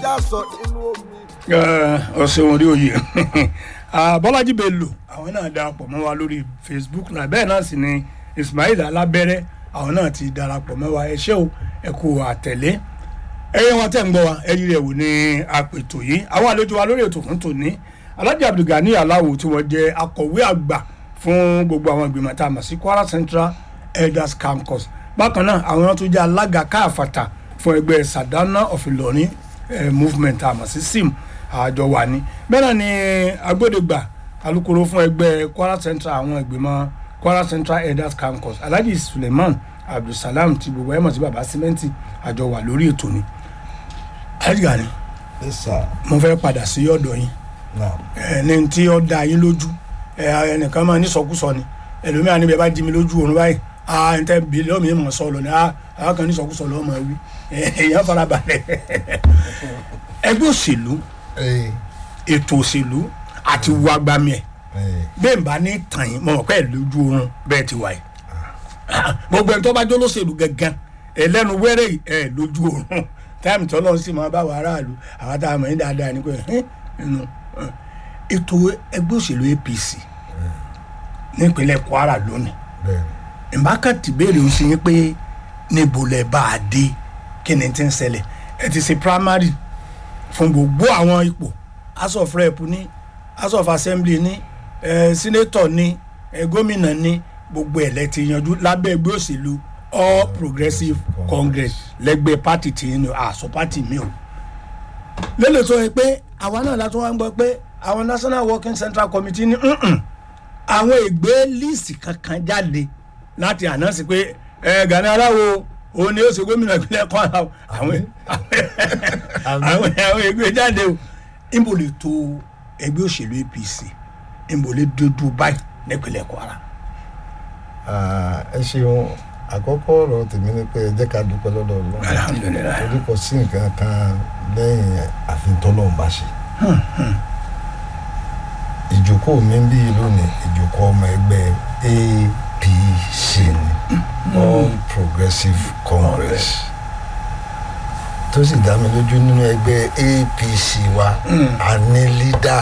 lásọ nínú omi. ọ̀sẹ̀ orí oyè bọ́lájí bello àwọn náà darapọ̀ mọ́ wa lórí facebook náà bẹ́ẹ̀ náà sì ni ismail alábẹ́rẹ́ àwọn náà ti darapọ̀ mọ́ wa ẹ ṣé o ẹ kú àtẹ̀lé ẹyẹ wọn tẹ̀ ń gbọ́ wa ẹyí rẹ̀ wò ní apètò yìí àwọn àlejò wa lórí ètò fún tòní alhaji abdulgani aláwo tí wọ́n jẹ́ akọ̀wé àgbà fún gbogbo àwọn ìgbìmọ̀ tá a mọ̀ sí kwara central elders campus bákan náà àwọn tó jẹ́ alága káàfàtà fún ẹgbẹ́ sadana of Ìlọrin eh, movement tá a mọ̀ sí sim àjọ wà ní bẹ́ẹ̀ náà ni agbódegbà alukoro fún ẹgbẹ́ kwara central àwọn ìgbìmọ̀ kwara central elders campus alhaji suleiman abdulsalam ti gbogbo ẹ̀ mọ̀ sí baba simenti àjọ wà lórí ètò ni alhaji gani ẹ sà mo fẹ́ padà sí ọ̀dọ̀ yín náà ẹni tí ó da yín lójú ẹ ẹnìkan máa ní sọkúsọ ni ẹlòmíràn níbi ẹ bá jí mi lójú òun báyìí ah n tẹ bílíọ̀nù mi mọ̀ sọ lọ ni ah àwọn kan ní sọkúsọ lọ́wọ́ máa wí èèyàn farabalẹ̀ ẹgbẹ́ òṣèlú ẹ ètò òṣèlú àti wo agbami ẹ̀ ẹ bẹ́ẹ̀ n bá ní tàn yín mo mọ̀ pé ẹ̀ lójú oorun bẹ́ẹ̀ ti wáyé gbogbo ẹni tó bá jó lóṣèlú gangan ẹlẹ́nu wẹ́rẹ́ yìí ẹ̀ lójú oorun táìmù tó lọ́n sì máa bá wa aráàlú àwọn tá a mọ̀ ní dáadáa ni pé ẹ̀ nínú ẹ̀. ètò ẹgbẹ́ òṣèlú APC nípínlẹ̀ Kwara lónìí bẹ́ẹ̀ ìbákàtí béèrè ó sì yín pé níbo lẹ bá a dé kí ni ti ń ṣẹlẹ̀ ẹ ti ṣe primary fún gbogbo àwọn ipò house of rep ní house of assembly ní ẹ senator ní ẹ gómìnà ní gbogbo ẹ̀ lẹ ti yanjú lábẹ́ ẹgbẹ́ òṣèlú all progressive congress lẹ́gbẹ́ party tí yín ni àṣọ party mi o lélẹ̀ tó yẹ pé àwa náà látún wá ń gbọ́ pé àwọn national working central committee ní "Mm-mm, àwọn ìgbé líìsì kankan jáde láti ànánsì pé ẹ Gani Aláwo òun ni ó ṣe gómìnà ìpínlẹ̀ Kwara o. àwọn àwọn àwọn ìgbé jáde o níbo lè tó ẹgbẹ́ òṣèlú APC níbo lè dúdú báyìí nípínlẹ̀ Kwara. Ah, ẹ ṣeun àkọ́kọ́ ọ̀rọ̀ tèmi ni pé ẹ jẹ́ ká dúpẹ́ lọ́dọ̀ Ọlọ́run alhamdulilayi torí kò sí nǹkan kan lẹ́yìn àfintọ́lọ́run bá ṣe. ìjókòó mi ń bí lónìí ìjókòó ọmọ ẹgbẹ́ APC ni All Progressive Congress tó sì dá mi lójú nínú ẹgbẹ́ APC wa a ní lídà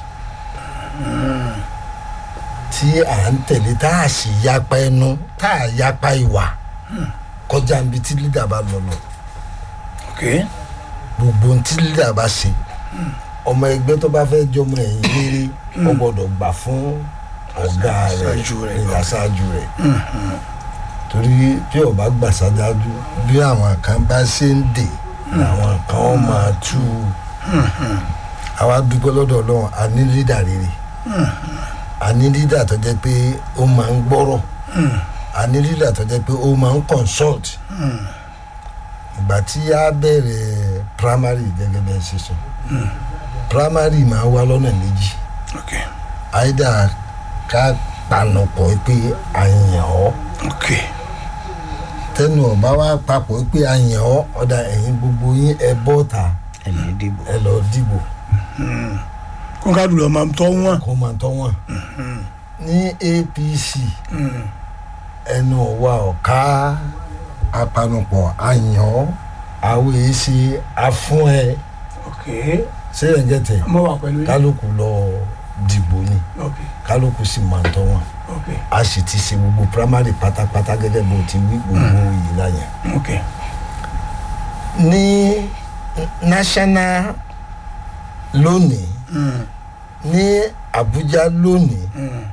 tí à ń tẹ̀lé tá a sì yapa ẹnu tá a yapa ìwà kọjá níbi tí lídà bá lọ lọ ok gbogbo ohun tí lídà bá ṣe ọmọ ẹgbẹ́ tó bá fẹ́ jọmọ ẹ̀yìn rere ó gbọ́dọ̀ gbà fún ọ̀gá rẹ̀ Aṣáájú rẹ̀. ní aṣáájú rẹ̀ torí bí ó bá gbà sáájú bí àwọn kan bá ṣe ń dè làwọn kan ó máa tú àwa dúpẹ́ lọ́dọ̀ ọlọ́run a ní lídà rere a ní lídà tó jẹ́ pé ó máa ń gbọ́rọ̀ a ní lídà tó jẹ́ pé ó máa ń consult ìgbà tí a bẹ̀rẹ̀ primary gẹ́gẹ́ bẹ́ẹ̀ ṣe sọ primary máa wá lọ́nà méjì ok àìdá ká panupọ̀ pé a yàn ọ́ ok tẹnu ọba wa papọ̀ pé a yàn ọ́ ọ̀dà ẹ̀yin gbogbo yín ẹ bọ́ ta ẹ̀mí dìbò. ẹ lọ dìbò kó ká dùn lọ máa tọ́ wọn. kó máa tọ́ wọn. ní APC ẹnu wa ọ̀ka apanupọ̀ a yàn ọ́ àwọn èyí ṣe afún ẹ ok ṣé ẹ̀ ń gẹ̀tẹ̀ mo wà pẹ̀lú yín. kálukú lọ dìbò ni ok kálukú sì máa tọ́ wọn ok a sì ti ṣe gbogbo primary pátápátá gẹ́gẹ́ bó ti wí gbogbo yìí láyẹn. ok ní national lónìí Mm, ní Abuja lónìí mm,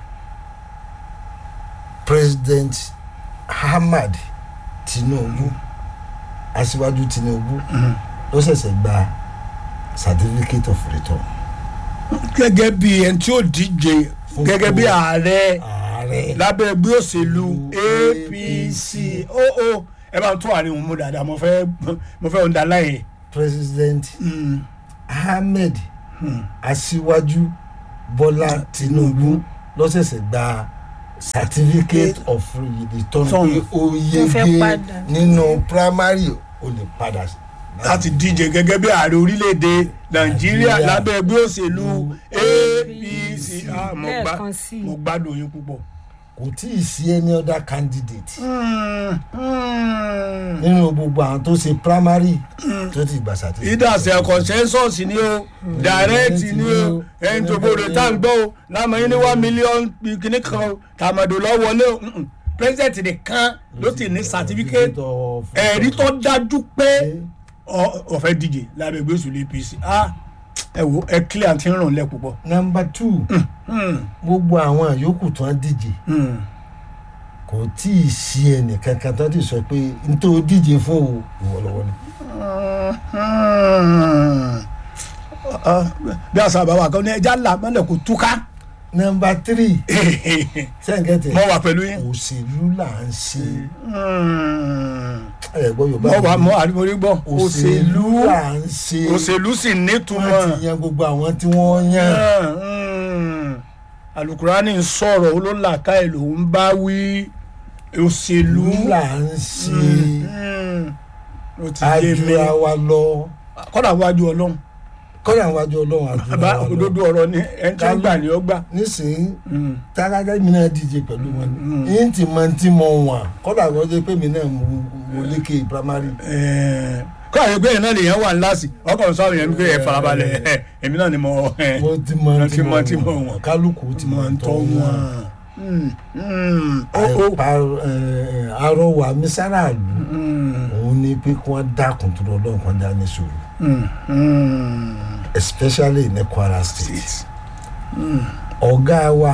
President Ahmad Tinubu aṣíwájú Tinubu mm. ló ṣẹ̀ṣẹ̀ gba certificate of return. gẹ́gẹ́ bí ẹni tí ó díje Fún gẹ́gẹ́ bí kó- ààrẹ ààrẹ lábẹ́ ẹgbẹ́ òṣèlú APC ó ó ẹ bá tún àárín òun mú dáadáa mo fẹ́ mo fẹ́ ọ̀dà láyè. President Mm, Ahmed mm. aṣíwájú Bọ́lá Tinubu ló ṣẹ̀ṣẹ̀ gba certificate of return Tọ́n. pé ó Wọ́n fẹ́ yege padà. nínú primary ó lè padà láti díje gẹ́gẹ́ bí ààrẹ orílẹ̀-èdè Nàìjíríà Nàìjíríà. lábẹ́ ẹgbẹ́ òṣèlú APC Ah, mo gbá- lẹ́ẹ̀kan sí i mo gbádùn yín púpọ̀ kò tí ì sí any other candidate nínú gbogbo àwọn tó ṣe primary tó ti gbà certificate. ìdásẹ̀ consensus ni o direct ni o ẹni tó gbọdọ̀ tá à ń gbọ́ o lámọ̀yìn ní one million kìíní kan o tàmọ̀dò lọ wọlé o Mm-mm. president nìkan ló ti ní certificate of- ẹ̀rí tó dájú pé ọ- ọ̀fẹ́ díje lábẹ́ ìgbé òṣèlú apc ah ẹ wo ẹ clear àti ràn lẹ́ púpọ̀. number two gbogbo àwọn àyókù tó ń díje kò tí ì sí ẹnì kankan tó ti sọ pé n tó díje fún o ìwọlọwọlé. bí àṣà bàbá kan ní ẹja là mọ́lẹ̀ kò túká number three sẹ́ńkẹ́tẹ̀ mọ́ wà pẹ̀lú yín. òṣèlú là ń ṣe ẹ̀ gbọ́ yorùbá mọ́ wà mọ́ àríwórí gbọ́ òṣèlú là ń ṣe òṣèlú sì wọ́n nítumọ̀ ti yan gbogbo àwọn tí wọ́n yan alukurani ń sọ̀rọ̀ olólàka ẹ̀ ló ń bá wí òṣèlú òṣèlú là ń ṣe Mm. ó ti yé mi àjùra wa lọ kọ́dà wájú ọlọ́run kọ́dà wájú ọlọ́run àjùra bá wa lọ òdodo ọ̀rọ̀ ni ẹni tí ń gbà ní ọgbà. nísìnyí tágágá mi náà díje pẹ̀lú wọn ni yín ti mọ tí mo wà kọ́dà wọ́n jẹ́ pé mi náà mo- mo lékè primary kọ́ àyè pé iná lèèyàn wà ńlá sí ọkọ̀ sọ àwọn èèyàn pé ẹ farabalẹ̀ ẹ, èmi náà ni mo ẹ, mo ti mọ Mo tí ti mo mọ tí mo wà wọ̀n. kálukú ti mo mọ ń tọ́ tọ́ wọn. wọn. Mm, mm. Ó, ó. àìpa ẹ, àrọwà mi sáràlú Mm, òun ni pé kí wọ́n dákun tó lọ́dọ̀ kan dá ní sòrò mm, mm. especially ní kwara state ọ̀gá wa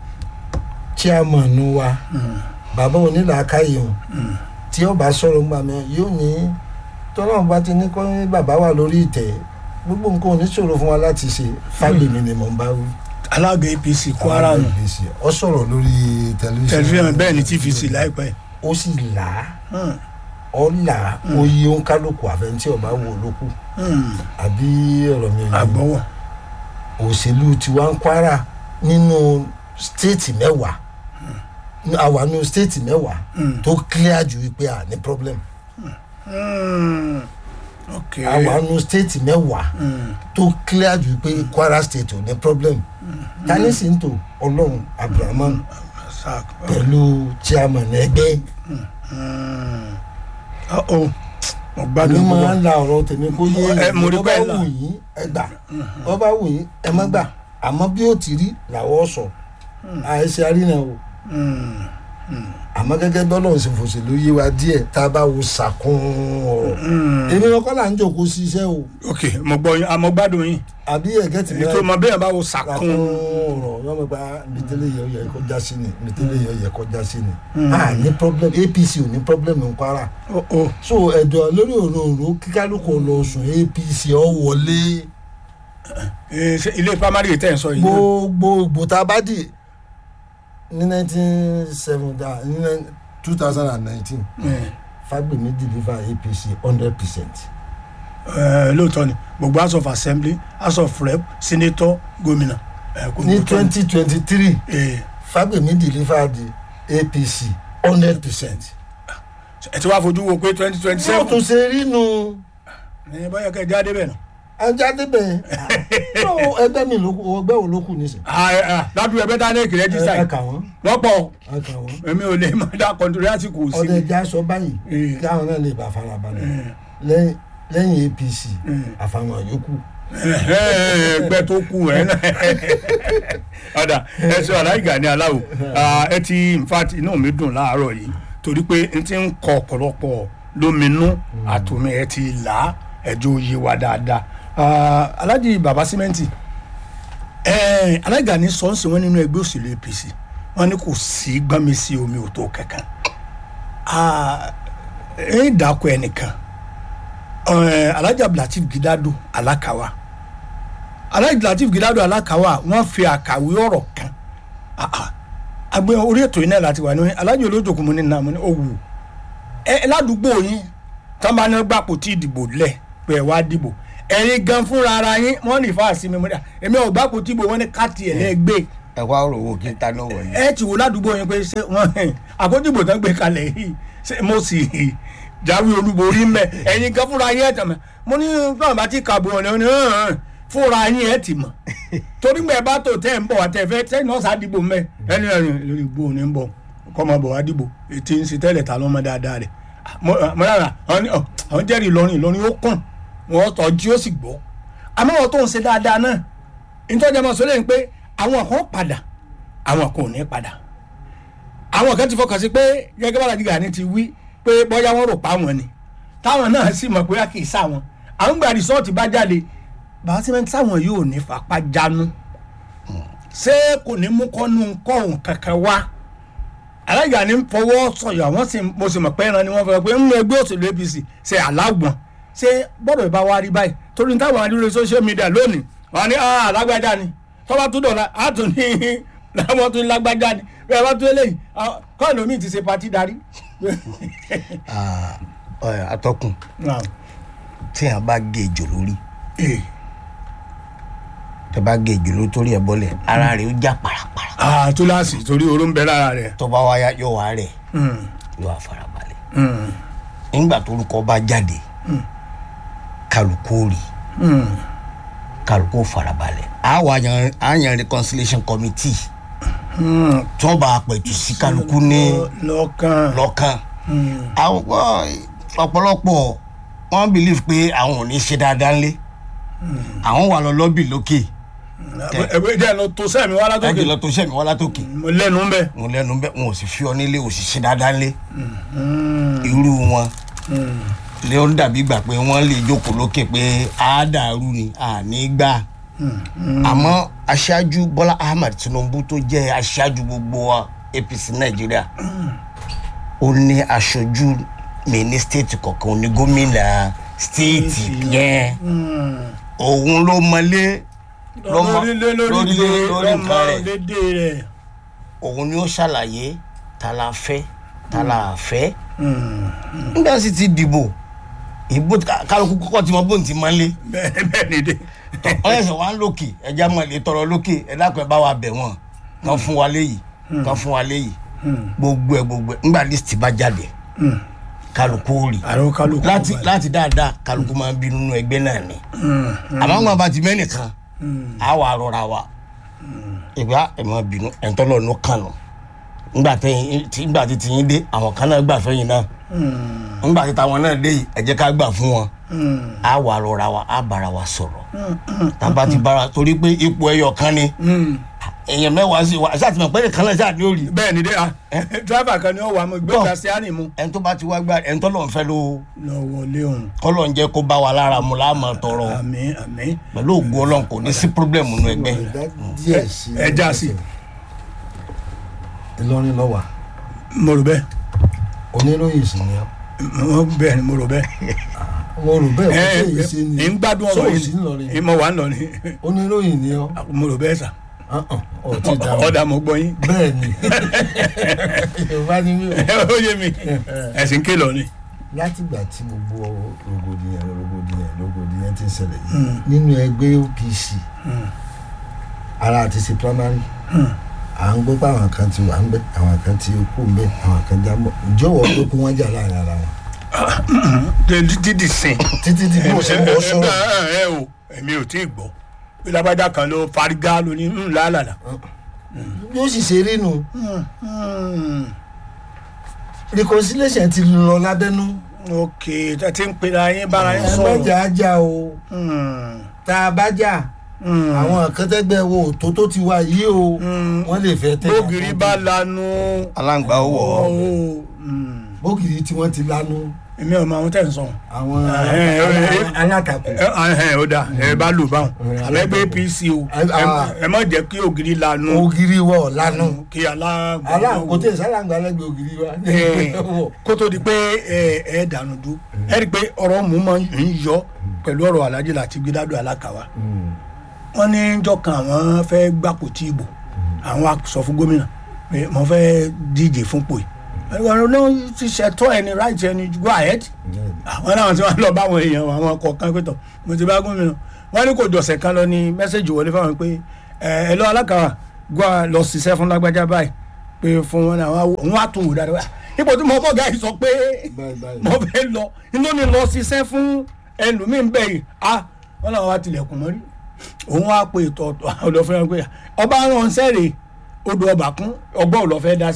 chairman wa bàbá onílàákàyè o tí ó bá sọ̀rọ̀ ńgbà mi yóò ní tọ́lọ́run bá ti ní kọ́ ní bàbá wà lórí ìtẹ́ gbogbo nǹkan ò ní ṣòro fún wa láti ṣe fágbèmí ni mò ń bá wí. alága apc kwara nù ọ sọ̀rọ̀ lórí tẹlifíṣàn tẹlifíṣàn bẹ́ẹ̀ ni tvc láìpẹ́. ó sì là á Mm, ọ là á oyè òǹkálùkù àfẹnití ọba wò lókù mm. àbí ọ̀rọ̀ mi ò yé àgbọ̀wọ̀ òṣèlú tiwa ń kwara nínú stéètì mẹ́wàá àwa nínú stéètì mẹ́wàá Mm. tó clear ju wípé à ní problem Mm. ok àwa nínú stéètì mẹ́wàá Mm. tó clear ju wípé kwara state ò ní problem tani sì ń tò ọlọ́run abdulrahman Sak. pẹ̀lú chairman ẹgbẹ́ Mm. Uh-oh. mo mi gbádùn máa púpọ̀. ń la ọ̀rọ̀ tèmi kó yé Ẹ, mo rí bọ́ bá bẹ́ẹ̀ là. wù yín ẹ gbà bọ́ bá wù yín ẹ má gbà àmọ́ bí ó ti rí làwọ̀ sọ àìsí àrínà o Mm. àmọ́ gẹ́gẹ́ bí ọlọ́run ṣe fòṣèlú yé wa díẹ̀ tá a bá wo sàkún ọ̀rọ̀ Mm. èmi wọn kọ́ là ń jòkó sí iṣẹ́ o ok mo gbọ́ yín àmọ́ gbádùn yín àbí ẹ̀gẹ́ tì mí ètò ọmọ bẹ́ẹ̀ bá wo sàkún sàkún ọ̀rọ̀ yọ mọ̀ pé mìtẹ́lẹ̀ yẹ yẹ kó já sí ni mìtẹ́lẹ̀ yẹ yẹ kó já sí ni a ní problem apc ò ní problem ní kwara Oh, oh. so ẹ̀dọ̀ lórí òróró kíkálukú lọ sùn apc ọ wọlé Eh, ṣé ilé primary tẹ̀ ń sọ yìí náà? gbogbo ìbò tá a bá dì ní nineteen seventy ní two thousand and nineteen Eh, fagbemi deliver apc hundred percent. eh, lóòótọ́ ni gbogbo house of assembly house of rep senator gómìnà eh, kò ní lóòótọ́ ni. twenty twenty three Eh, fagbemi delivered apc hundred percent. ẹ ti wá fojú wo pé twenty twenty yóò tún seven ṣe rí nu ẹ báyọ̀ kẹ́ ẹ jáde bẹ́ẹ̀ nà. ajáde bẹ́ẹ̀ no ẹgbẹ́ mi ló kù ẹgbẹ́ wo ló kù nísìn. ládùúgbò ẹgbẹ́ dání èkìrẹ́ jísà ẹ yìí kà wọ́n wọ́n pọ̀ ẹ kà wọ́n. èmi ò lè má dá kọ́ńtúrì àsìkò sí ọdẹ ẹja sọ báyìí Eh. kí àwọn náà lè bá farabalẹ̀ Eh. lẹ́yìn lẹ́yìn apc Eh. àfàwọn yòókù. ẹgbẹ́ tó kù ẹ̀ náà ọ̀dà ẹ sọ aláìgá ní aláwò ẹ ti in fact inú mi dùn láàárọ̀ yìí torí pé n ti ń kọ ọ̀pọ̀lọpọ̀ lóminú àtòmí ẹ ti là á ẹjọ́ yé wa dáadáa Ah, alájì bàbá símẹ́ǹtì ẹ aláìgá ní sọ́ọ̀sì wọn nínú ẹgbẹ́ òṣèlú apc wọn ní kò sí gbọ́nmi sí omi òtó kankan Ah, ẹ dàkọ ẹnìkan ẹ alájà abdulateef gidado alakawa alájà abdulateef gidado alakawa wọn fi àkàwé ọ̀rọ̀ kan Ah, ah. agbe orí ètò yìí náà láti wà ní alájà olójoogun mu ní nàmú ní òwú ẹ ẹ ládùúgbò yín tán bá ní gbàpò tí ìdìbò lẹ pé ẹ wá dìbò ẹ̀yin gan fúnra ara yín wọn ní fáàsì mi múdà èmi ò gbàpò tí ìbò wọn ní káàtì ẹ lẹgbẹ ẹ wá rò wò kí n ta ló wọlé. ẹ ti wò ládùúgbò yín pé ṣé wọn àkójúbò tán gbé kalẹ̀ yìí ṣé mo sì jáwé olúborí mẹ ẹ̀yin gan fúnra yín ẹ̀ tàn mọ́ mo ní báwọn bá ti kàbọ̀ ọ̀nà ní hàn fúnra yín ẹ̀ tì mọ̀ torí gbẹ̀ bá tó tẹ̀ ń bọ̀ àtẹ̀fẹ́ tẹ̀ náà sá dìbò mẹ́ ẹni ẹ̀rìn lórí ìbò ní ń bọ̀ kọ́ ọmọ bọ̀ wá dìbò ètí ń ṣe tẹ́lẹ̀ ta lọ́mọ dáadáa rẹ̀ mọ́lára àwọn jẹ́rìí Ìlọrin Ìlọrin ó kàn wọ́n tọ́jú ó sì gbọ́ àmọ́ wọn tó ń ṣe dáadáa náà nítorí ọmọ sọ lẹ́yìn pé àwọn kan padà àwọn kan ò ní padà àwọn kan ti fọkàn sí pé gẹ́gẹ́ bá Alhaji Gani ti wí pé bóyá wọ́n rò pa wọn ni táwọn náà sì mọ̀ pé kì í sá wọn àwọn gba rìsọ́ọ̀tì bá jáde bàbá sẹ́mẹ́ntì táwọn yóò ní fapá jánu ṣé kò ní mú kọ́nu kọ́hún kankan wá Alhaji Gani ń fọwọ́ sọ̀yọ̀ àwọn sì mo sì mọ̀ pé ẹran ni wọ́n fẹ́ pé nínú ẹgbẹ́ òṣèlú APC ṣe alágbọ̀n ṣé gbọ́dọ̀ ìbá wa rí báyìí torí táwọn adúlé social media lónìí wọn ní alágbájá ni tọ́ba tó dọ̀la á tún ní láwọn tún lágbájá ni bẹ́ẹ̀ bá tún eléyìí kọ́ọ̀nù mi ti ṣe patí darí. atọ́kùn tí a bá gé ejò lórí tẹ bá gé ejò lórí torí ẹ bọ́lẹ̀ ara rẹ̀ ó já parapara túláàsì torí oró ń bẹ lára rẹ̀. tó bá wáyà yóò wá rẹ̀ yóò wá farabalẹ̀ nígbà torúkọ bá jáde kálukú ó rí kálukú ó farabalẹ̀ á wà yan á yan reconciliation committee tí wọ́n bá pẹ̀tù sí kálukú ní lọ́kàn lọ́kàn àwọn ọ̀pọ̀lọpọ̀ wọ́n believe pé àwọn ò ní ṣe dáadáa ńlé àwọn wà lọ lọ́bì lókè ẹgbẹ́ jẹ́ lọ tó sẹ́mi wá látòkè ẹgbẹ́ lọ tó sẹ́mi wá látòkè mo lẹ́nu ń bẹ̀. wọn lẹ́nu bẹ́ẹ̀ wọn ò sì fi ọ nílé ò sì ṣe dáadáa ńlé irú wọn lé ó dàbí gbà pé wọ́n lè jókòó lókè pé á dàrú ni àní gbà àmọ́ aṣáájú Bọ́lá Ahmed Tinubu tó jẹ́ aṣáájú gbogbo wa APC Nàìjíríà ó ní aṣojú mi ní stéètì kọ̀ọ̀kan ó ní gómìnà stéètì yẹn òun ló mọlé lọ́mọ lórílẹ̀ lórí nǹkan rẹ̀ lédè rẹ̀. òun ni ó ṣàlàyé ta la fẹ́ ta la fẹ́ nígbà sì ti dìbò ìbò kálukú kọ́kọ́ tí mo bóun ti máa ń lé bẹ́ẹ̀ bẹ́ẹ̀ ni dé. ọlẹ́sẹ̀ wa ń lòkè ẹja mọ̀ lè tọrọ lókè ẹ dákun ẹ bá wa bẹ̀ wọ́n kàn fún wa léyìí kàn fún wa léyìí gbogbo ẹ gbogbo ẹ ńgbà list bá jáde kálukú ó rí àrò kálukú láti láti dáadáa kálukú máa ń bínú nínú ẹgbẹ́ náà ni àmọ́ àwọn bá ti mẹ́nìkan á wà rọra wa ìgbà ẹ̀ máa bínú ẹ̀ńtọ́lọ́ ló kàn nù ńgbà tẹ̀yìn tí ńgbà tí tìyín dé àwọn kan náà gbà fẹ́yìn náà ńgbà tí táwọn náà dé yìí ẹ jẹ́ ká gbà fún wọn á wà rọra wa á bára wa sọ̀rọ̀ tábà ti bára torí pé ipò ẹyọ kan ni èèyàn mẹ́wàá sí wa ṣáà ti mọ̀ pé nìkan náà ṣáà ní òrì bẹ́ẹ̀ ni dé a dírẹ́fà kan ni ó wà mọ́ gbé Bọ́. gasiani mu. ẹni tó bá ti wá gbá ẹni tó lọ́n fẹ́ ló lọ wọlé òun kọ́lọ̀ ń jẹ́ kó bá wa lára mu láàmú tọrọ àmì àmì pẹ̀lú ògùn ọlọ́run kò ní sí pírọ́blẹ̀mù nínú ẹgbẹ́ díẹ̀ sí ẹ já sí. Ìlọrin ló wà mo rò bẹ́ẹ̀ oníròyìn sì ni ọ́ mo bẹ́ẹ̀ ni mo rò bẹ́ẹ̀. mo rò bẹ́ẹ̀ ẹ wọ́n ṣe yìí sí ni ẹ ń gbádùn Ṣé ọ̀rọ̀ ò sí ńlọrin yìí mo wà ń lọ ni oníròyìn ni ọ́ mo rò bẹ́ẹ̀ sà ọ̀ ti dà wọ́n ọ̀dà mo gbọ́ yín bẹ́ẹ̀ ni yorùbá ni mí o ó yé mi ẹ̀sìn ké lọ ni. látìgbà tí gbogbo rògbòdìyàn rògbòdìyàn rògbòdìyàn ti ń ṣẹlẹ̀ yìí nínú ẹgbẹ́ OPC ara àti ṣe primary à ń gbọ́ pé àwọn kan ti wà ń bẹ̀ àwọn kan ti kú ń bẹ̀ àwọn kan já mọ́ ìjọwọ́ pé kí wọ́n jà láàrin ara wọn dídì sìn. títí tí bí mo ṣe ń bọ́ sọ̀rọ̀ ẹ o èmi ò tí ì gbọ́ bí lábàjá kan ló farigá lóní ńlá làlà. yóò sì ṣe rí nu reconciliation ti lọ lábẹ́nú ok ẹ ti ń pera yín bára yín ẹ sọ̀rọ̀. mọ̀jà ajá o Hmm, tá a bá jà hmm. àwọn akẹ́tẹ́gbẹ́ wo tó tó ti wá yìí o Hmm. wọ́n lè fẹ́ tẹ̀ bógiri bá lanu. aláǹgbá ó wọ̀ ọ́ ọ́. Hmm. bógiri tí wọ́n ti lanu èmi ò mọ àwọn tẹ̀ ń sọ. àwọn Ẹ, ẹ, ẹ, ẹ. alátakò ẹ ẹ ó dáa ẹ bá lò báwọn Ẹ, àbẹ́gbẹ́ APC o Ẹ, ah. ẹ má jẹ́ kí ògiri lanu ògiri wọ̀ lanu kí alágbọ̀n aláǹkó tẹ̀ sálàǹgbà lẹ́gbẹ̀ẹ́ ògiri wa kó tó di pé ẹ ẹ dànù dú ẹ rí i pé ọ̀rọ̀ mú máa ń yọ pẹ̀lú ọ̀rọ̀ Alhaji Lateef Gidado Alakawa wọ́n ní jọ́ kan àwọn fẹ́ gbàpò tí ìbò àwọn á sọ fún gómìnà pé mo fẹ́ díje fún pò yìí ẹ̀rọ ló ti ṣètò ẹni right ẹni go ahead àwọn náà tí wọ́n lọ bá àwọn èèyàn àwọn kọ̀ọ̀kan pé tọ̀ mo ti bá gómìnà wọ́n ní kò jọ̀sẹ̀ kan lọ ní mẹ́sẹ̀gì wọlé fáwọn pé ẹ ẹ lọ Alakawa gbọ́ à lọ ṣiṣẹ́ fún lágbájá báyìí pé fún wọn náà òun á tún wò dáadáa ipò tí mo bọ̀ gáà yìí sọ pé Báyìí, báyìí. mo fẹ́ lọ inú ni lọ ṣiṣẹ́ fún ẹlòmíín bẹ́ẹ̀ yìí ah wọn náà wá tilẹ̀kùn mọ́rí òun wá pe ètò ọ̀dọ̀ fún ẹ pé ọba ránṣẹ́ rè odò ọba kún ọgbọ́n ò lọ fẹ́ dá sí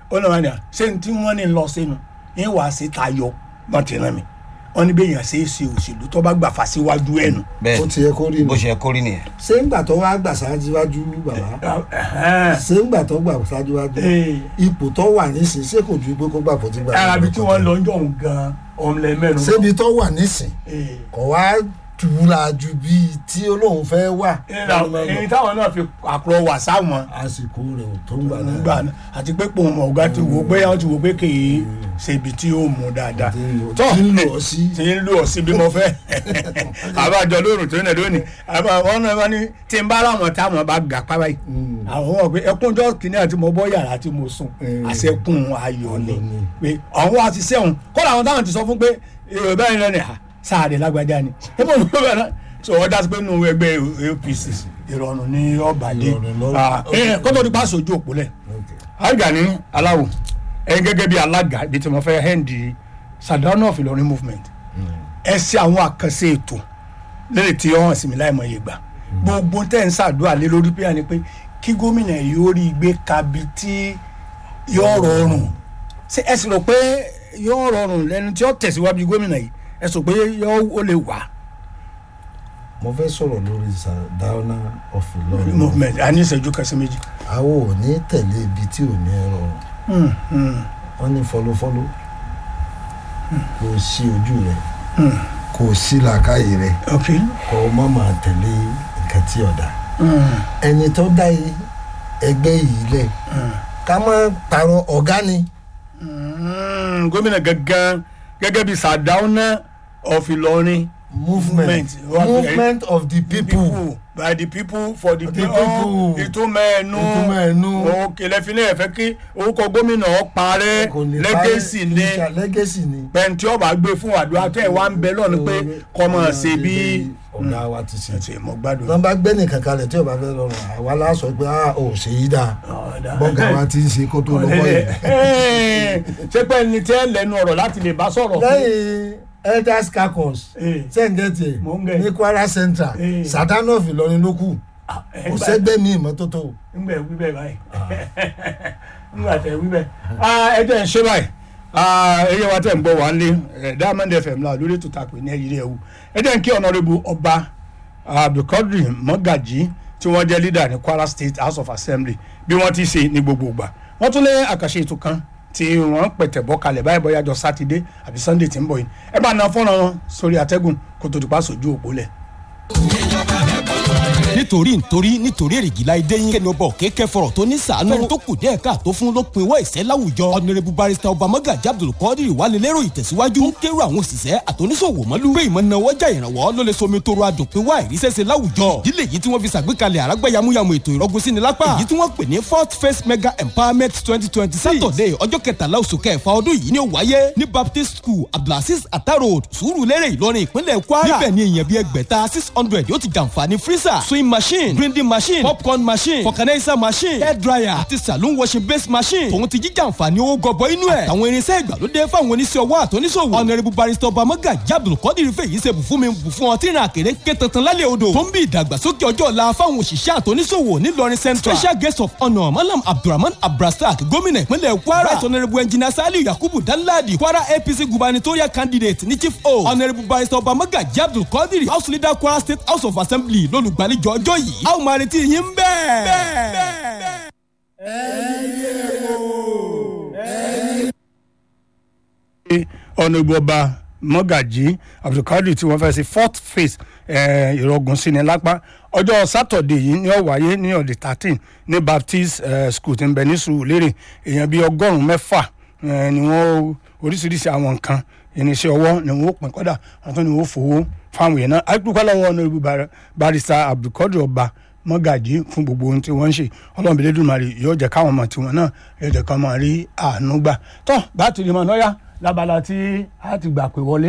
ó náà wà ní à ṣé ní tí wọ́n ní lọ sínú yín wàá sí tayọ wọ́n ti rán mi wọ́n ní bẹ́ẹ̀ yàn ṣe é ṣe òṣèlú tó bá gbà fà síwájú ẹ̀ nù. ó bẹ́ẹ̀ ti yẹ kó rí bó mi ṣe yẹ kó rí nìyẹn. ṣé ń gbà tó wá gbà ṣáájúwájú bàbá ṣé ń gbà tó gbà ṣáájúwájú Ee. ipò tó wà nísìn ṣé kò ju pé kó gbà fún ti gbà arabi tí wọ́n lọ ń jọ òun gan ọmọlẹ mẹ́rin. ṣébi tó wà nísìn Ee. kò wá tura ju bíi tí olóhùn fẹ́ wà èyí táwọn náà fi àpò wà sáwọn àsìkò rẹ̀ ò tó ń gbà náà gbà náà àti pé pòun ọ̀gá ti wò pé wọ́n ti wò pé kì í ṣe ibi tí ó mú dáadáa Tí ń lò- tó tí ń lò ọ́ sí. tí ń lò ọ́ sí bí mo fẹ́ àbájọ lóòrùn tó ń lẹ̀ lónìí àbá wọn náà wọn ní tí ń bá láwọn táwọn bá gà pa báyìí Mm. àwọn wọn pé ẹkúnjọ́ kìíní àti mo bọ́ yàrá tí mo sùn Mm. àṣẹkùn ayọ̀ ni Ayọ̀ ni. pé àwọn wa ti sẹ́wọ̀n kọ́lá àwọn táwọn ti sọ fún pé èrò báyìí lẹ́nu à sáàdì lágbájá ni ẹ mọ̀ ní bẹ́ẹ̀ náà sọ wọ́n dá sí pé nínú ẹgbẹ́ APC ìrọ̀rùn ní ọ̀bàdé Ìrọ̀rùn lọ́rùn. kótó nípa aṣojú òpó lẹ̀ Okay. àgbà ní aláwò ẹ̀yin gẹ́gẹ́ bí alága ibi tí mo fẹ́ hẹ́ndì Sardauna of Ìlọrin movement ẹ ṣe àwọn àkànṣe ètò lẹ́yìn tí wọ́n sì mí láì mọ iye gbà gbogbo tẹ́ ń ṣàdúrà lé lórí pé àní pé kí gómìnà yìí ó rí i gbé kabi tí yóò rọrùn ṣé ẹ sì rò pé yóò rọrùn lẹ́nu tí ó tẹ̀síwájú gómìnà yìí ẹ sọ pé yóò ó lè wà mo fẹ́ sọ̀rọ̀ lórí Sardauna of Ìlọrin movement a ní ìṣẹ́jú kan sí méjì. àwọn ò ní tẹ̀lé ibi tí ò ní ẹ̀rọ Hmm, hmm, wọ́n ní fọlọ́fọlọ́ kò sí ojú rẹ̀ hmm. kò sí làákàyè rẹ̀ ok. kò má máa tẹ̀lé nǹkan tí ọ̀dà Hmm, ẹni tó dá yìí ẹgbẹ́ yìí lẹ̀ hmm. ká má parọ́ ọ̀gá ni Mm, gómìnà gangan gẹ́gẹ́ bí Sardauna of Ìlọrin movement Movement. movement of the people by the people for the The people people. ìtumọ̀ ẹnu Ìtumọ̀ ẹnu. òkè lẹ́fínlẹ̀ ẹ̀fẹ́ kí orúkọ gómìnà ó parẹ́ kò ní lẹ́gẹ̀sì ni lẹ́gẹ̀sì ni pẹ̀ntì ọba gbé fún àdúrà tẹ́ ẹ̀ wá ń bẹ lọ́nu pé kọ́ mọ̀ ṣe bí ọ̀gá wa ti ṣe ẹ̀sìn mọ̀ gbádùn. wọ́n bá gbé nìkan kalẹ̀ tí ò bá fẹ́ lọ́rùn àwa láṣọ pé a ò ṣe yí dáa bọ́gà wa ti ń ṣe kó tó lọ́wọ́ yìí. ṣé pé ẹni tẹ́ lẹ́nu ọ̀rọ̀ láti lè bá sọ̀rọ̀ fún lẹ́yìn elders caucus Eh. sẹ́ǹgẹ̀tì Mò ń gẹ̀. ní Kwara Central Eh. Sardauna of Ìlọrin ló kù kò sẹ́gbẹ́ mi ìmọ́tótó ńgbà wí bẹ́ẹ̀ báyìí ńgbà tẹ wí bẹ́ẹ̀ ẹ jẹ́ ń ṣe báyìí ẹyẹ wa tẹ̀ ń bọ̀ wá lé Diamond FM la lórí ètò tàpé ní ẹ̀yìn rẹ̀ wù ẹ jẹ́ ń kí ọ̀nàrẹ́bù ọba Abdulkadir Mọ́gàjí tí wọ́n jẹ́ leader ní Kwara State House of Assembly bí wọ́n ti ṣe ní gbogbo ìgbà wọ́n tún lé àkàṣe ètò kan tí wọ́n pẹ̀tẹ̀ bọ́ kalẹ̀ báyìí bọ́yá jọ sátidé àbí sunday tí ń bọ̀ yìí ẹ bá na fọ́nrán wọn sórí atẹ́gùn kó tó dùpá sójú òpó lẹ̀. nítorí nítorí nítorí èrìgìlá idé yín kẹni ọba òkèké fọ̀rọ̀ tó ní sàánú fẹ́ni tó kù díẹ̀ káàtó fún ló pinwọ́ ìṣẹ́ láwùjọ ọ̀nẹ́rẹ́bù barista ọba mọ́gàjí abdulkadir wálé lérò ìtẹ̀síwájú ń kérò àwọn òṣìṣẹ́ àtòníṣòwò mọ́lú pé ìmọ̀ náwó jà ìrànwọ́ ló lè somi toro adùn pé wá ìrísẹ́sẹ́ láwùjọ ìdílé yìí tí wọ́n fi ṣàgbékalẹ̀ àrágbá yamuyamu ètò ìrọ́gùn sí ni lápá èyí tí wọ́n pè ní fourth phase mega empowerment twenty twenty six saturday ọjọ́ kẹtàlá oṣù kẹfà ọdún yìí ni ó wáyé ní baptist school abdulaziz ata road sùúrùlérè ìlọrin ìpínlẹ̀ kwara níbẹ̀ ni èèyàn bíi ẹgbẹ̀ta six hundred yóò ti jàǹfààní freezer swing machine grinding machine popcorn machine vulcanizer machine hair dryer àti saloon washing base machine tòun ti jíjà àǹfààní owó gọbọ inú ẹ̀ àtàwọn irinṣẹ́ ìgbàlódé fáwọn oníṣẹ́ ọwọ́ àtọ́níṣòwò ọ̀nàrẹ́bù barista ọba mọ́gàjí abdulkadir fèyí ṣe bù fún mi bù fún ọtí ìrìn àkèrè ké tantan lálẹ́ odò tó ń bí ìdàgbàsókè ọjọ́ ọ̀la fáwọn òṣìṣẹ́ àtọ́níṣòwò nílọrin central special guest of honour malam abdulrahman abdulrasaq gómìnà ìpínlẹ̀ kwara right honourable engineer saliu yakubu danladi kwara apc gubernatorial candidate ní chief o honourable barista ọba mọ́gàjí abdulkadir house leader kwara state house of assembly lólùgbàlejò ọjọ́ yìí a ó máa retí yín bẹ́ẹ̀. ọ̀nà ìbò ọba mọ́gàjí abdulkadir tí wọ́n fẹ́ ṣe fourth phase eh, ìrọ̀gùn sí ni lápá ọjọ́ sátọ̀dẹ̀ yìí ni ó wáyé ní ọ̀dẹ̀ thirteen ní baptist eh, school tí ń bẹ ní sùúrùlérè èèyàn bíi ọgọ́rùn-ún mẹ́fà eh, ni wọ́n oríṣiríṣi àwọn nǹkan irinṣẹ́ ọwọ́ ni wọ́n pín kọ́dà àtún ni wọ́n fowó fáwọn èèyàn náà àìpúpọ̀ lọ́wọ́ ọ̀nà ìbò barista abdulkadir ọba mọ́gàjí fún gbogbo ohun tí wọ́n ń ṣe ọlọ́run bíi lẹ́dùnmarè yóò jẹ́ káwọn ọmọ tiwọn náà yóò jẹ́ káwọn máa rí àánú gbà tó bá ti rí mọ́ náà yá lábala tí a ti gbà pé wọlé.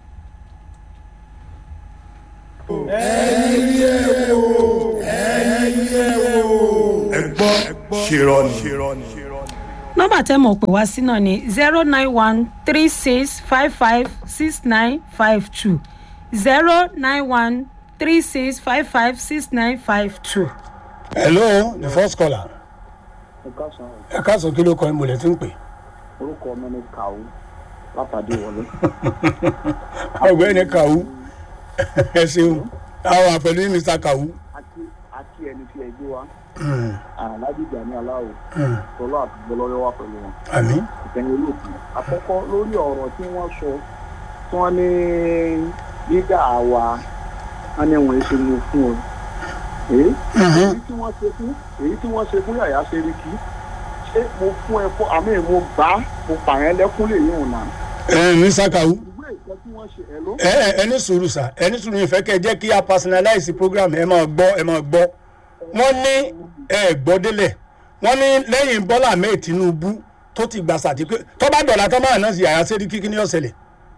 ẹ gbọ́ ṣèrọ̀nì. nọ́mbà tẹ́ mọ̀ pé wá sí náà ni zero nine one three six five five six nine five two zero nine one three six five five six nine five two. hello the first caller. ẹ̀ka sàn ẹ káàsán kí ló kọ ìmọ̀lẹ̀ tí ń pè. orúkọ mi ní kàwú látàdé wọlé. ọ̀gbẹ́ni kàwú ẹ ṣeun àwọn àpẹẹrẹ ní mr kàwú. àti àti ẹni tí ẹ gbé wa alájíjà ní aláwọ tọlọ àti gbọlọrẹ wà pẹ̀lú wọn. àmì ìkẹyìn olóògùn àkọ́kọ́ lórí ọ̀rọ̀ tí wọ́n sọ tí wọ́n ní dídá àwa wọn ní wọn ṣe mú fún ọ. èyí èyí tí wọ́n ṣe fún èyí tí wọ́n ṣe fún yàyà ṣeríkì ṣé mo fún ẹ fún àmì mo gbà á mo pààyàn lẹ́kún lè yín òun náà. ẹ mr kàwú ìwé ìkẹ́ tí wọ́n ṣe ẹ̀ ló. ẹ ẹ ẹni sùúrù sà ẹni sùúrù ìfẹ́ kẹ́ ẹ jẹ́ kí a personalize program ẹ máa gbọ́ ẹ máa gbọ́ wọ́n ní ẹ gbọ́ délẹ̀ wọ́n ní lẹ́yìn bọ́lá ahmed tinubu tó ti gbà sàtìpé tó bá dọ̀là tó máa náà sí àyà sẹ́rí kíkí ní ọ̀sẹ̀lẹ̀.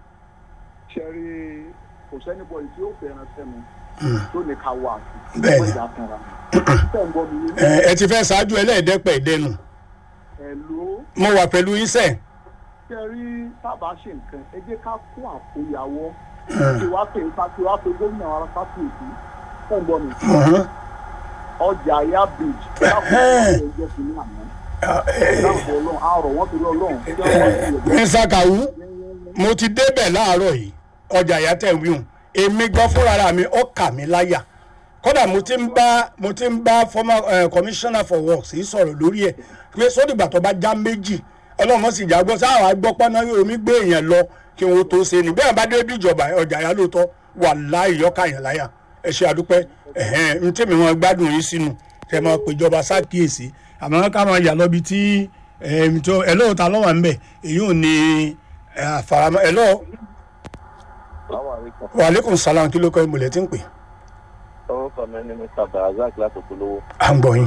ṣẹ́rí kò sẹ́ni bọ̀ tí ó fẹ́ràn sẹ́nu tó ní ká wà sí. Bẹ́ẹ̀ni. wọ́n ìjà kanra. ṣé ń gbọ́ mi yé? ẹ ẹ ti fẹ́ ṣáájú ẹlẹ́ẹ̀dẹ́pẹ̀ ìdẹnu ẹ̀ ló mo wà pẹ̀lú iṣẹ́ ṣẹ́rí sábà ṣe nǹkan ẹ jẹ́ ká kó àkóyawọ́ kí wàá pè ká kí wàá pè gómìnà wa sáfìsì ṣé ń gbọ́ mi? ọjà ya bridge láàbò ẹjọ́ kìíní àná láàbò ọlọ́run àárọ̀ wọ́n torí ọlọ́run ṣé wọ́n ti yẹ mr kawu mo ti débẹ̀ láàárọ̀ yìí ọjà ìyá tẹ̀ wíhùn èmi gan fúnra mi ó kà mí láyà kódà mo ti ń bá mo ti ń bá former uh, commissioner for works yìí sọ̀rọ̀ lórí ẹ̀ pé sódìgbà tó bá já méjì ọlọ́run sì já gbọ́ sáwọn agbọ́pọ́ náà yóò mi gbé èèyàn lọ kí wọ́n tó ṣe ni bẹ́ẹ̀ bá dé bí ìjọba ọjà ìyá lóòótọ́ wà láì yọ́ka yàn láyà ẹ ṣe àdúpẹ́ ẹ̀hẹ́n n tèmi wọn gbádùn yín sínú kẹ máa péjọba ṣàkíyèsí àmọ́ ká máa yà lọ́bi tí ẹ̀ẹ́m tó ẹ̀ lóòótọ́ lọ́wọ́ ń bẹ̀ èyí ò ní ẹ̀ àfaramọ́ ẹ̀ lọ́wọ́ wàhálẹ́kùn sálàm kí ló kọ́ ìmùlẹ̀ tí ń pè orúkọ mi ní mr barazak láti polówó à ń gbọ́ yín.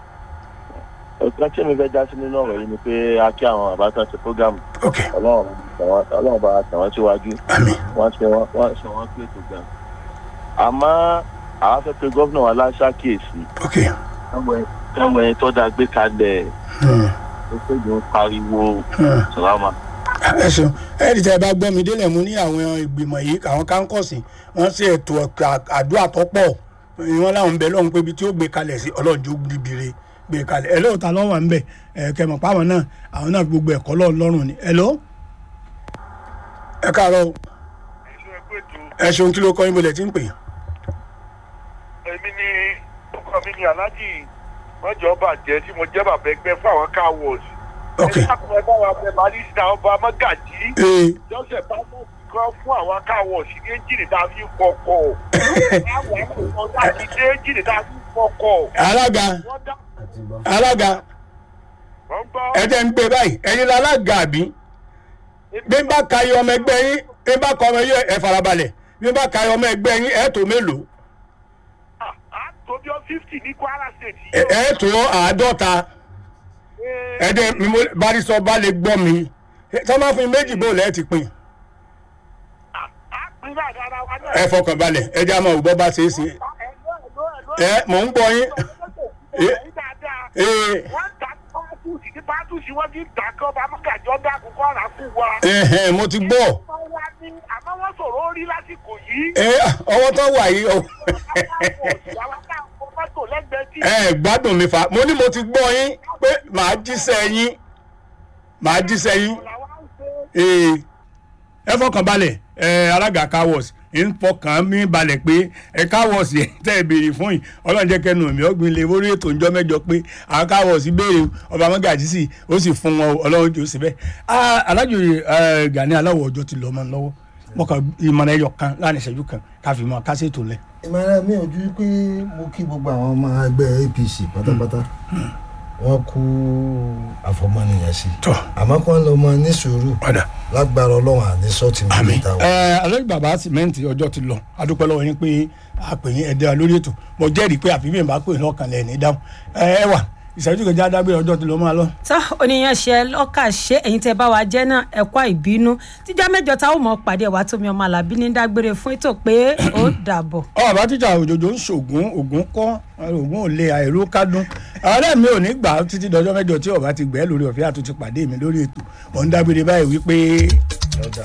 nǹkan tí mi fẹ́ já sí nínú ọ̀rọ̀ yìí ni pé a kí àwọn àbátan ṣe program ok ọlọ́run tẹ̀wọ́n- ọlọ́run bá tẹ̀wọ́n síwájú àmì wọ́n ṣe wọ́n wọ́n ṣe wọ́n pé tó gan. àmọ́ àwọn fẹ́ pé gómìnà wa láṣàkíyèsí ok káwọn ẹni tó dáa gbé kalẹ̀ hmm, ó péjọ ń pariwo hmm. sàlámà. ẹ ṣeun ẹ̀ẹ́dì tẹ́ ẹ bá gbọ́ mi délẹ̀ mú ní àwọn ìgbìmọ̀ yìí àwọn kánkọ̀sì wọ́n ṣe ètò ọ̀kà- àdúrà tó pọ̀ wọ́n láwọn ń bẹ lọ́hùn pé ibi tí ó gbé kalẹ̀ sí ọlọ́ọ̀jọ́ gbìbìrè gbé kalẹ̀ ẹ lóòótọ́ lọ́wọ́ ń bẹ̀ ẹ kẹmọ̀ páwọn náà àwọn náà gbogbo ẹ̀kọ́ lọ́ọ̀ lọ́rùn ni ẹ ló ẹ káàárọ̀ o. ẹ ṣeun kí ló kọ́ yín bolẹ̀ tí ń pè èmi ni ọkọ mi ni aláàjì mọjọ bàjẹ́ tí mo jẹ́ bàbá ẹgbẹ́ fún àwọn car wash. ok ẹ dákun ẹ bá wa bẹ barista ọba mọ́gàjì ee jọ́sẹ̀ pásítọ̀ kan fún àwọn car wash ní ẹ́ńjìnì tá a fi ń fọkọ̀. àwọn àkókò láti dé ẹ́ńjìnì tá a fi ń fọkọ̀. alága wọ́n dá alága wọ́n gbọ́. ẹ jẹ́ ń gbé báyìí ẹ̀yin la alága àbí bí n bá ka iye ọmọ ẹgbẹ́ yín bí n bá ka ọmọ yín ẹ farabalẹ̀ bí n bá ka iye ọmọ ẹgbẹ́ yín ẹ tó mélòó Ah, ah, tó bí ọ fifty ní kwara state ẹ yìí. ẹ tó àádọ́ta ẹ dẹ́ mi mo barisọ bá lè gbọ́ mi tí wọ́n bá fún mi méjì bó lẹ́ẹ̀ ti pin a pín náà dára wa náà. ẹ fọkàn balẹ̀ ẹ jẹ́ àmọ́ òbọ̀ bá ṣe é ṣe ẹ mò ń gbọ́ yín ee wọ́n ta pátúùsì ní pátúùsì wọ́n ti dà kọ́ bá mọ́gàjọ́ dákun kọ́ ra fún wa. ẹ̀hẹ̀n mo ti gbọ́ wọ́n wá ní àmọ́ wọ́n sọ̀rọ̀ orí lásìkò yìí. ẹ ọwọ́ tó wà yìí ọ- ẹ gbádùn mi fa mo ní mo ti gbọ́ yín pé màá jíṣẹ́ yín màá jíṣẹ́ yín ee ẹ fọkàn balẹ̀ ẹ alága cowos ń fọkàn mí balẹ̀ pé ẹ cowos yẹn tẹ́ ẹ béèrè fún yìí ọlọ́run jẹ́ kẹnu mi ọ̀gbìn lè wórí ètò ìjọ mẹ́jọ pé àwọn cowos béèrè ọba mọ́gàjì sí ó sì fún wọn ọlọ́run jù síbẹ̀ alájò gani aláwọ̀ ọjọ́ ti lọ́ ọmọ lọ́wọ́ mo kàn ìmọ̀ràn ẹyọ kan láàrin ìṣẹ́jú kan káfí mọ́ kásètò lẹ̀. ìmọ̀ràn mi ò ju pé mo kí gbogbo àwọn ọmọ ẹgbẹ́ apc pátápátá wọ́n kú àfọmọ́nìyàn sí tọ́ àmọ́ kí wọ́n lọ mọ ní sùúrù padà. lágbára ọlọ́run àní sọ́ọ̀tì mi àmì níta wọn. ẹ alẹ́ bàbá sìmẹ́ǹtì ọjọ́ ti lọ adúpẹ́ lọ́wọ́ yín pé a pè yín ẹ̀dẹ́ lórí ètò mo jẹ́rìí pé àfi bí n bá pè yín lọ́kàn lẹ̀ ní dáhùn ẹ ẹ wà ìṣẹ́jú kejì adágbé ọjọ́ ti lọ máa lọ. tó oníyan ṣe lọ́kà ṣe ẹ̀yin tẹ́ bá wa jẹ́ náà ẹ̀kọ́ ìbínú tíjọ́ mẹ́jọ táwọn mọ̀ pàdé ẹ̀wà tómi ọmọ alábí ní dágbére fún ètò pé ó dàbọ̀. ọ̀rọ̀ tíjà òjòjò ń ṣògùn ògùn kọ́ ògùn ò lè àìró kádùn ọ̀rẹ́ mi ò ní gbà á títí dọjọ́ mẹ́jọ tí ọba ti gbẹ́ lórí ọ̀fẹ́ àtúntì pàdé mi lórí ètò mọ̀ ń dágbére báyìí wípé